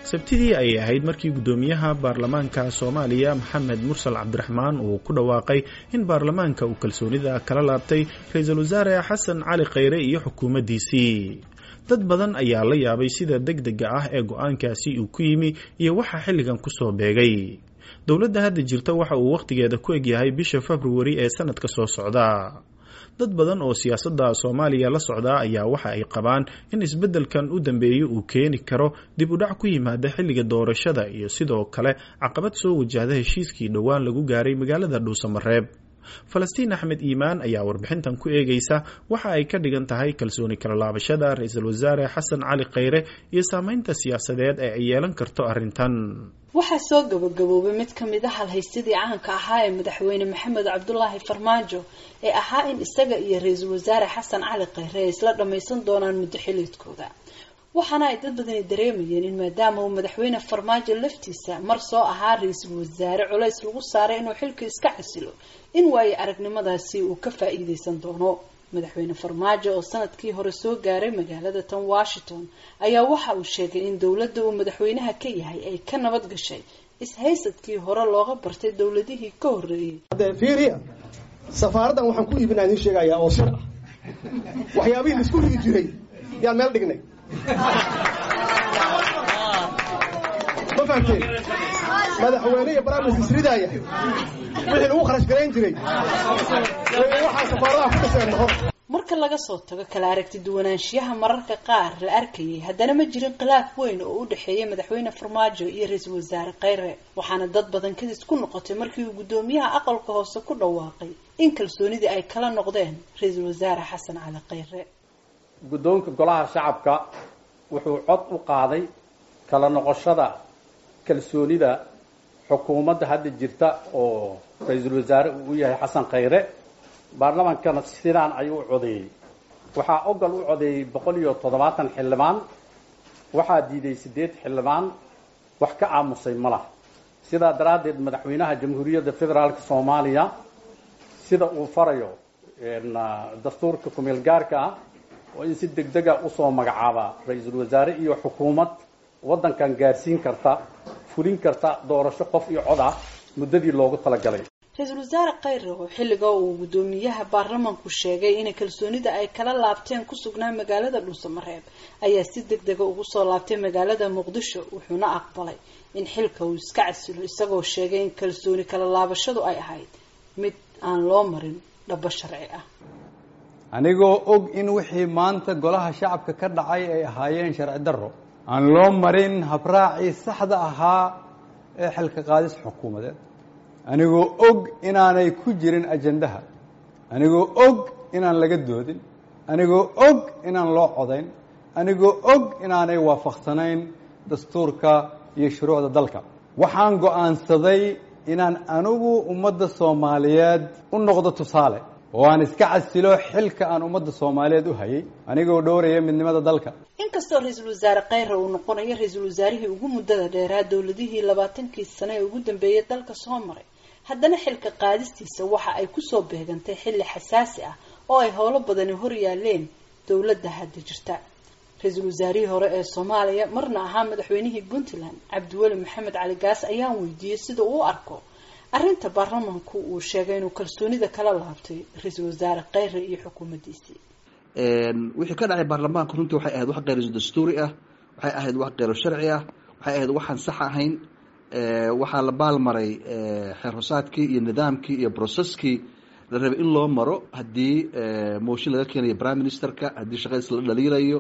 sabtidii ayay ahayd markii guddoomiyaha baarlamaanka soomaaliya maxamed mursal cabdiraxmaan uu ku dhawaaqay in baarlamaanka uu kalsoonida kala laabtay ra-iisul wasaare xasan cali khayre iyo xukuumaddiisii dad badan ayaa la yaabay sida deg dega ah ee go-aankaasi uu ku yimi iyo waxa xilligan kusoo beegay dowladda hadda jirta waxa uu wakhtigeeda ku egyahay bisha februari ee sanadka soo socda dad badan oo siyaasadda soomaaliya la socdaa ayaa waxa ay qabaan in isbeddelkan u dambeeya uu keeni karo dib u dhac ku yimaada xilliga doorashada iyo sidoo kale caqabad soo wajahda heshiiskii dhowaan lagu gaaray magaalada dhuusamareeb falastiin axmed iimaan ayaa warbixintan ku eegaysa waxa ay ka dhigan tahay kalsooni kala laabashada ra-iisul wasaare xasan cali khayre iyo saameynta siyaasadeed ee ay yeelan karto arrintan waxaa soo gabagaboobay mid ka mid a halhaysadii caanka ahaa ee madaxweyne maxamed cabdulaahi farmaajo ee ahaa in isaga iyo ra-iisul wasaare xasan cali khayre ay isla dhammaysan doonaan muddo xiliedkooda waxaana ay dad badani dareemayeen in maadaama uu madaxweyne farmaajo laftiisa mar soo ahaa ra-iisul wasaare culays lagu saaray inuu xilka iska xasilo in waayo aragnimadaasi uu ka faa-iideysan doono madaxweyne farmaajo oo sanadkii hore soo gaaray magaalada tan washington ayaa waxa uu sheegay in dowladda uu madaxweynaha ka yahay ay ka nabad gashay is-haysadkii hore looga bartay dowladihii ka horreeyey haddee fiiriya safaaraddan waxaan ku iibinaa idiin sheegayaa oo sir ah waxyaabihii laisku rigi jiray yaan meel dhignay ma fahamteen madaxweyne iyo baraamis isridaaya wixii lagu kharash garayn jiray waxaa safaaradaha ku dhaseen noqon marka laga soo tago kala aragti duwanaanshiyaha mararka qaar la arkayay haddana ma jirin khilaaf weyn oo u dhexeeya madaxweyne farmaajo iyo ra-iisul wasaare khayre waxaana dad badan kadis ku noqotay markii uu guddoomiyaha aqalka hoose ku dhawaaqay in kalsoonidii ay kala noqdeen ra-iisul wasaare xasan cali khayre guddoonka golaha shacabka wuxuu cod u qaaday kala noqoshada kalsoonida xukuumadda hadda jirta oo ra-iisul wasaare uu u yahay xasan khayre baarlamaankana sidaan ayuu u codeeyey waxaa ogal u codeeyey boqol iyo toddobaatan xildhibaan waxaa diiday siddeed xildhibaan wax ka aamusay ma laha sidaa daraaddeed madaxweynaha jamhuuriyadda federaalka soomaaliya sida uu farayo dastuurka kumeel gaarka ah oo in si deg dega usoo magacaaba ra-iisul wasaare iyo xukuumad waddankan gaarsiin karta fulin karta doorasho qof iyo cod ah muddadii loogu talagalay ra-iisul wasaare khayre oo xilliga uu guddoomiyaha baarlamaanku sheegay inay kalsoonida ay kala laabteen ku sugnaa magaalada dhuusamareeb ayaa si deg dega ugu soo laabtay magaalada muqdisho wuxuuna aqbalay in xilka uu iska casilo isagoo sheegay in kalsooni kala laabashadu ay ahayd mid aan loo marin dhabo sharci ah anigoo og in wixii maanta golaha shacabka ka dhacay ay ahaayeen sharci darro aan loo marin habraacii saxda ahaa ee xilka qaadis xukuumadeed anigoo og inaanay ku jirin ajandaha anigoo og inaan laga doodin anigoo og inaan loo codayn anigoo og inaanay waafaqsanayn dastuurka iyo shuruucda dalka waxaan go'aansaday inaan anigu ummadda soomaaliyeed u noqdo tusaale oo aan iska casilo xilka aan ummadda soomaaliyeed u hayay anigoo dhowraya midnimada dalka inkastoo ra-iisul wasaare khayre uu noqonayo ra-iisul wasaarihii ugu muddada dheeraa dowladihii labaatankii sane ee ugu dambeeyay dalka soo maray haddana xilka qaadistiisa waxa ay kusoo beegantay xilli xasaasi ah oo ay howlo badani hor yaaleen dowladda hadda jirta ra-iisul wasaarihii hore ee soomaaliya marna ahaa madaxweynihii puntland cabdiweli maxamed cali gaas ayaan weydiiyey sida uu u arko arrinta baarlamanku uu sheegay inuu kalsoonida kala laabtay ra-iisul wasaare khayre iyo xukuumaddiisii wixii ka dhacay baarlamaanka runtii waxay ahayd wax keyr dastuuri ah waxay ahayd wax keyro sharci ah waxay ahayd waxaan sax ahayn waxaa la baalmaray xeer hosaadkii iyo nidaamkii iyo brocesskii la rabay in loo maro haddii mooshin laga keenayo prime ministerka haddii shaqadiis la dhaliilayo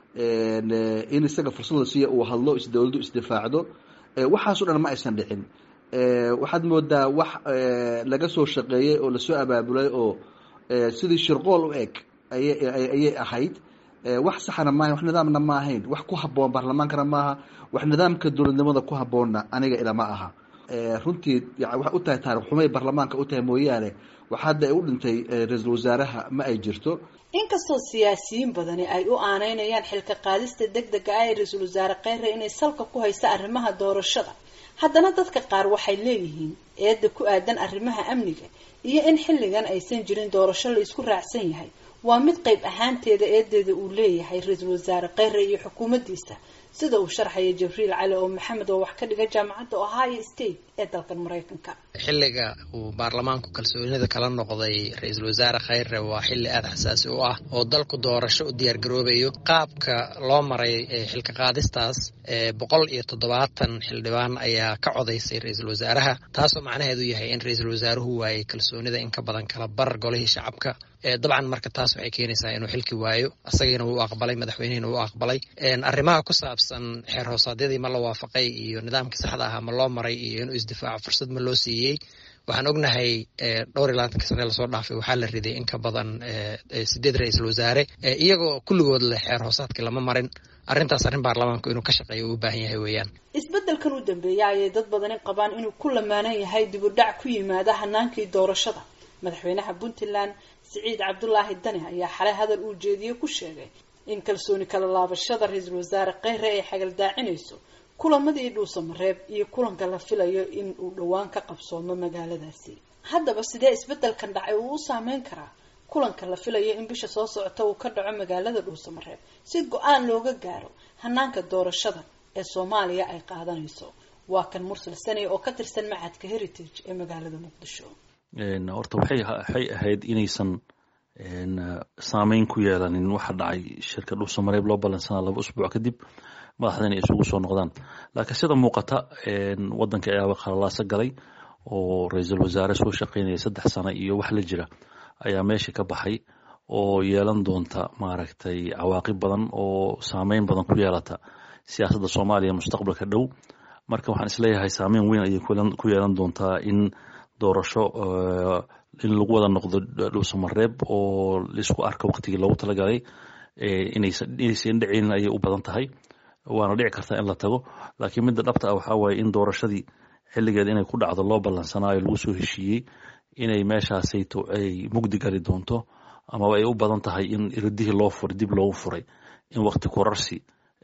in isaga fursad la siiya uu hadlo is dowladdu isdifaacdo waxaasoo dhan ma aysan dhicin waxaad moodaa wax laga soo shaqeeyey oo lasoo abaabulay oo sidii shirqool u eg ayay ahayd wax saxana maahayn wax nidaamna ma ahayn wax ku haboon baarlamaankana maaha wax nidaamka dowladnimada ku haboonna aniga ilama aha runtii waxay u tahay taarikh xumay baarlamaanka u tahay mooyaane wax hadda ay u dhintay ra-iisul wasaaraha ma ay jirto inkastoo siyaasiyiin badani ay u aaneynayaan xilka qaadista deg dega ah ee ra-iisul wasaare kheyre inay salka ku haysa arrimaha doorashada haddana dadka qaar waxay leeyihiin eedda ku aadan arrimaha amniga iyo in xilligan aysan jirin doorasho la isku raacsan yahay waa mid qayb ahaanteeda eedeeda uu leeyahay ra-iisul wasaare kheyre iyo xukuumaddiisa sida uu sharxaya jibriil cali oo maxamed oo wax ka dhiga jaamacadda ohio state ee dalkan maraykanka xilliga uu baarlamaanku kalsoonida kala noqday ra-iisul wasaare khayre waa xilli aada xasaasi u ah oo dalku doorasho u diyaargaroobayo qaabka loo maray xilka qaadistaas boqol iyo toddobaatan xildhibaan ayaa ka codaysay ra-iisul wasaaraha taasoo macnaheedu yahay in ra-iisul wasaaruhu waayey kalsoonida in ka badan kala bar golihii shacabka dabcan marka taas waxay keenaysaa inuu xilki waayo isagiina wuu aqbalay madaxweynihina wuu aqbalay arrimaha ku saabsan xeer hoosaadyadii ma la waafaqay iyo nidaamkii saxda ahaa ma loo maray iyo inuu isdifaaco fursad ma loo siiyey waxaan ognahay dhowr iyo labaatanka sane lasoo dhaafay waxaa la riday in ka badan sideed ra-iisul wasaare iyagoo kulligood leh xeer hoosaadkii lama marin arrintaas arrin baarlamaanku inuu ka shaqeeyo uu u baahan yahay weeyaan isbeddelkan u dambeeya ayay dad badani qabaan inuu ku lamaanan yahay dib u dhac ku yimaada hanaankii doorashada madaxweynaha puntland siciid cabdulaahi dani ayaa xalay hadal uu jeediye ku sheegay in kalsooni kala laabashada ra-iisul wasaare kheyre ay xagaldaacinayso kulamadii dhuusamareeb iyo kulanka la filayo in uu dhowaan ka qabsoomo magaaladaasi haddaba sidee isbeddelkan dhacay uu u saameyn karaa kulanka la filayo in bisha soo socota uu ka dhaco magaalada dhuusamareeb si go-aan looga gaaro hanaanka doorashada ee soomaaliya ay qaadanayso waa kan mursal sani oo ka tirsan macadka heritage ee magaalada muqdisho horta waxay ahayd inaysan saameyn ku yeelanin waxa dhacay shirka dhuusamareeb loo ballansanaa laba usbuuc kadib madaxdana isugu soo noqdaan laakiin sida muuqata wadanka ayaaba khalalaaso galay oo ra-iisul wasaare soo shaqeynaya saddex sano iyo wax la jira ayaa meesha ka baxay oo yeelan doonta maaragtay cawaaqib badan oo saameyn badan ku yeelata siyaasadda soomaaliya mustaqbalka dhow marka waxaan isleeyahay saameyn weyn ayay ku yeelan doontaa in doorasho in lagu wada noqdo dhuusamareeb oo laisku arka waqtigii loogu talagalay inaysan dhicinin ayay u badan tahay waana dhici kartaa in la tago laakiin midda dhabta ah waxaa waaye in doorashadii xilligeed inay ku dhacdo loo ballansanaayo lagu soo heshiiyey inay meeshaasayto ay mugdi gali doonto amaba ay u badan tahay in irdihii loo furay dib loogu furay in waqti kurarsi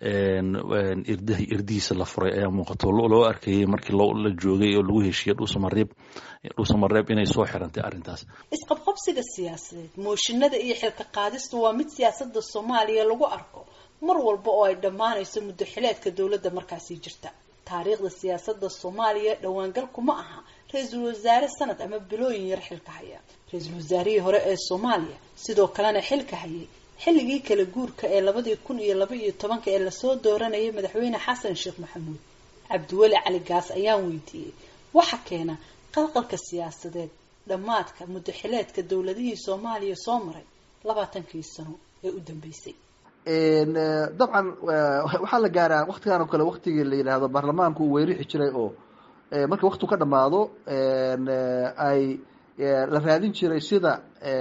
irdihiisa la furay ayaa muuqato loo arkayey markii la joogay oo lagu heshiiyey dhuusamareeb dhuusamareeb inay soo xirantay arrintaas isqabqabsiga siyaasadeed mooshinada iyo xilka qaadistu waa mid siyaasada soomaaliya lagu arko mar walba oo ay dhammaanayso muddo xileedka dowladda markaasi jirta taariikhda siyaasada soomaaliya dhowaangalku ma aha ra-iisul wasaare sanad ama bilooyin yar xilka haya ra-iisul wasaarihii hore ee soomaaliya sidoo kalena xilka hayay xilligii kala guurka ee labadii kun iyo laba iyo tobanka ee lasoo dooranayay madaxweyne xasan sheekh maxamuud cabdiweli cali gaas ayaan weydiiyey waxa keena qalqalka siyaasadeed dhammaadka muddo xileedka dowladihii soomaaliya soo maray labaatankii sano ee u dambeysay dabcan waxaa la gaaraa waktigan oo kale waktigii la yidhaahdo baarlamaanku uu weyrixi jiray oo marka waktigu ka dhamaado ay la raadin jiray sida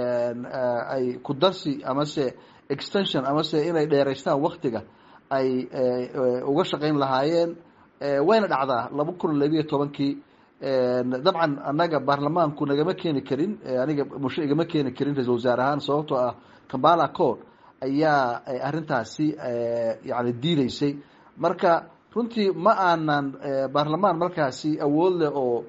ay ku darsi amase extension amase inay dheeraystaan waktiga ay uga shaqayn lahaayeen wayna dhacdaa laba kun labiyo tobankii dabcan annaga baarlamaanku nagama keeni karin aniga mushe igama keeni karin ra-isul wasaare ahaan sababtoo ah kambala code ayaa arrintaasi yani diideysay marka runtii ma aanan baarlamaan markaasi awood leh oo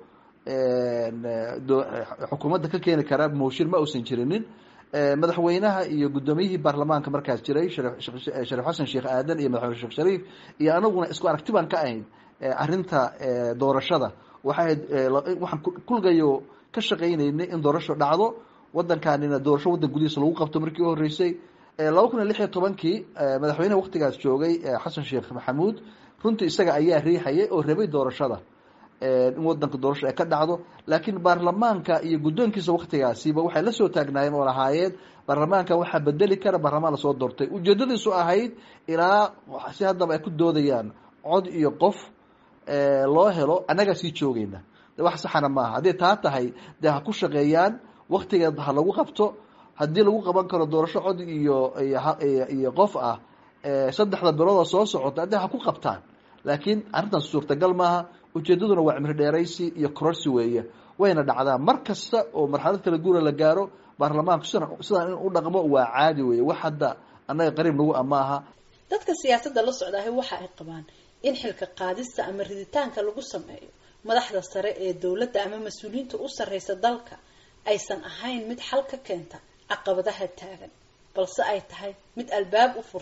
xukuumadda ka keeni kara mooshin ma uusan jirinin madaxweynaha iyo guddoomiyihii baarlamaanka markaas jiray shariif xasan sheekh aadan iyo madaxweyne sheekh shariif iyo anaguna isku aragti baan ka ahayn arrinta doorashada waxay waxaan kulgayo ka shaqaynaynay in doorasho dhacdo wadankaanina doorasho waddan gudihiisa lagu qabto markii u horreysay laba kun iyo lix iyo tobankii madaxweynaha waktigaas joogay xasan sheekh maxamuud runtii isaga ayaa riixayay oo rabay doorashada in wadanka doorasho ay ka dhacdo laakiin baarlamaanka iyo guddoonkiisa waktigaasiba waxay la soo taagnaayeen oo lahaayeen baarlamaanka waxaa bedeli kara baarlamaan lasoo doortay ujeedadiisu ahayd ilaa si haddaba ay ku doodayaan cod iyo qof loo helo annagaa sii joogayna de wax saxana maaha hadday taa tahay dee ha ku shaqeeyaan waktigeed ha lagu qabto haddii lagu qaban karo doorasho cod iyo iyo qof ah saddexda bilooda soo socota haddii ha ku qabtaan laakiin arrintaas suurtagal maaha ujeedaduna waa cimri dheeraysi iyo kororsi weeye wayna dhacdaa mar kasta oo marxalad kala guura la gaaro baarlamaanku sidaan in u dhaqmo waa caadi weeye wax hadda annaga qariib nagu amaaha dadka siyaasadda la socdaahi waxa ay qabaan in xilka qaadista ama riditaanka lagu sameeyo madaxda sare ee dowladda ama mas-uuliyiinta u sarreysa dalka aysan ahayn mid xal ka keenta caqabadaha taagan balse ay tahay mid albaab u furta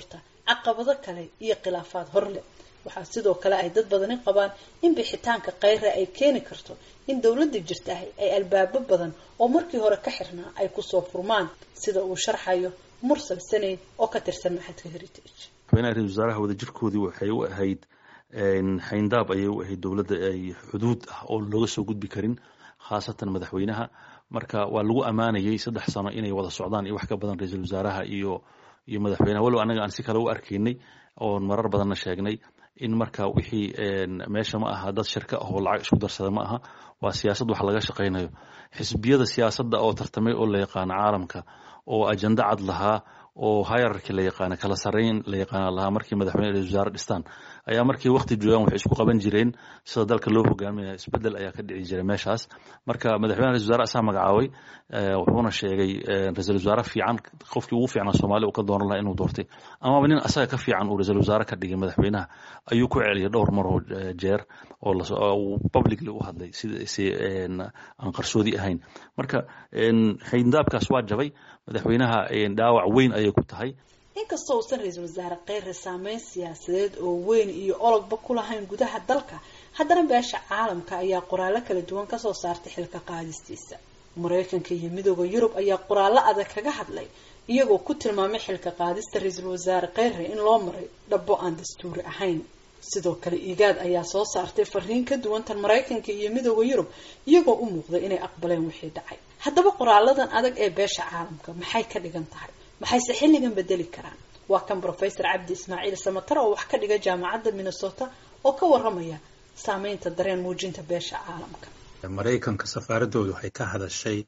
caqabado kale iyo khilaafaad horleh waxaa sidoo kale ay dad badani qabaan in bixitaanka khayre ay keeni karto in dowladda jirtahay ay albaabo badan oo markii hore ka xirnaa ay kusoo furmaan sida uu sharxayo mursal saneyd oo ka tirsan maxadka heritage madaxweynaha ra-isul wasaaraha wadajirkoodii waxay u ahayd xayndaab ayay u ahayd dowladda ay xuduud ah oo looga soo gudbi karin khaasatan madaxweynaha marka waa lagu ammaanayay saddex sano inay wada socdaan iyo wax ka badan ra-iisul wasaaraha iyo iyo madaxweynaha walow annaga aan si kale u arkaynay oon marar badanna sheegnay in marka wixii meesha ma aha dad shirka ah oo lacag isku darsada ma aha waa siyaasad wax laga shaqaynayo xisbiyada siyaasadda oo tartamay oo la yaqaano caalamka oo ajenda cad lahaa oo hayararki la yaqaana kala sarreyn la yaqaana lahaa markii madaxweyne ra-isul wasaare dhistaan ayaa markii waqti joogaan waxay isku qaban jireen sida dalka loo hogaaminaya isbedel ayaa ka dhici jiray meeshaas marka madaxweyne ra-isul wasaare asaa magacaabay wuxuuna sheegay ra-isul wasaare fiican qofkii ugu fiicnaa soomaaliya uu ka dooran lahaa inuu doortay amaba nin asaga ka fiican uu ra-isul wasaare ka dhigay madaxweynaha ayuu ku celiyay dhowr maroo jeer oo publicly u hadlay sida si aan qarsoodi ahayn marka xayndaabkaas waa jabay madaxweynaha dhaawac weyn ayay ku tahay inkastoo uusan ra-iisul wasaare kheyre saameyn siyaasadeed oo weyn iyo ologba ku lahayn gudaha dalka haddana beesha caalamka ayaa qoraallo kala duwan kasoo saartay xilka qaadistiisa mareykanka iyo midooda yurub ayaa qoraallo adag kaga hadlay iyagoo ku tilmaamay xilka qaadista ra-iisul wasaare kheyre in loo maray dhabo aan dastuuri ahayn sidoo kale igaad ayaa soo saartay fariin ka duwan tan maraykanka iyo midooda yurub iyagoo u muuqday inay aqbaleen wixii dhacay haddaba qoraaladan adag ee beesha caalamka maxay ka dhigan tahay maxayse xilligan bedeli karaan waa kan professor cabdi ismaaciil samatar oo wax ka dhiga jaamacadda minnesota oo ka waramaya saameynta dareen muujinta beesha caalamka maraykanka safaaradoodu waxay ka hadashay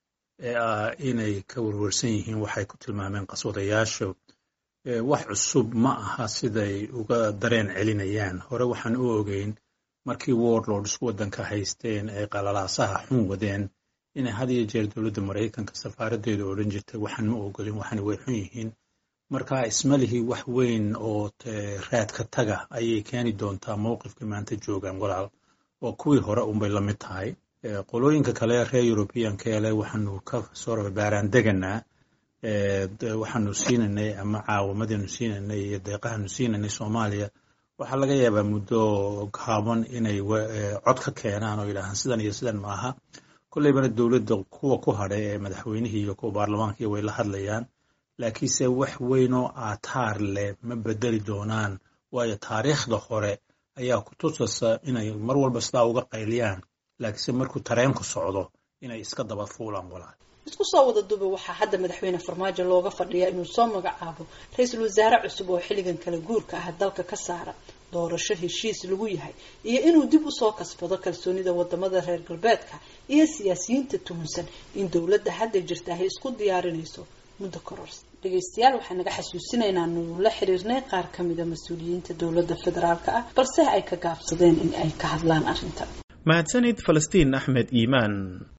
inay ka warwarsan yihiin waxay ku tilmaameen qaswadayaashu wax cusub ma aha siday uga dareen celinayaan hore waxaan u ogeyn markii warlords waddanka haysteen ay qalalaasaha xun wadeen inay had iyo jeer dowladda maraykanka safaaradeedu odhan jirtay waxaan ma ogolin waxana way xun yihiin marka ismalihii wax weyn oo raadka taga ayay keeni doontaa mowqifka maanta joogaan walaal oo kuwii hore unbay la mid tahay qolooyinka kale reer europeanka ele waxaanu ka soo baaraan deganaa waxaanu siinanay ama caawamadanu siinanay iyo deeqahanu siinanay soomaaliya waxaa laga yaabaa muddo gaaban inay cod ka keenaan oo yidhaahaan sidan iyo sidan maaha kolleybana dowladda kuwa ku hadhay ee madaxweynihii iyo kuwa baarlamaanka iyo way la hadlayaan laakiinse wax weynoo aataar leh ma bedeli doonaan waayo taariikhda hore ayaa ku tusasa inay mar walba sidaa uga qayliyaan laakiinse markuu tareenku socdo inay iska daba fuulaan walaal isku soo wada duba waxaa hadda madaxweyne farmaajo looga fadhiyaa inuu soo magacaabo ra-iisul wasaare cusub oo xilligan kala guurka ah dalka ka saara doorasho heshiis lagu yahay iyo inuu dib usoo kasbado kalsoonida wadamada reer galbeedka iyo siyaasiyiinta tuhunsan in dowladda hadda jirta ay isku diyaarinayso muddo korors dhegaystayaal waxaan naga xasuusinaynaa nuu la xiriirnay qaar kamida mas-uuliyiinta dowladda federaalka ah balse ay ka gaabsadeen in ay ka hadlaan arrintan mahadsanid falastiin axmed iimaan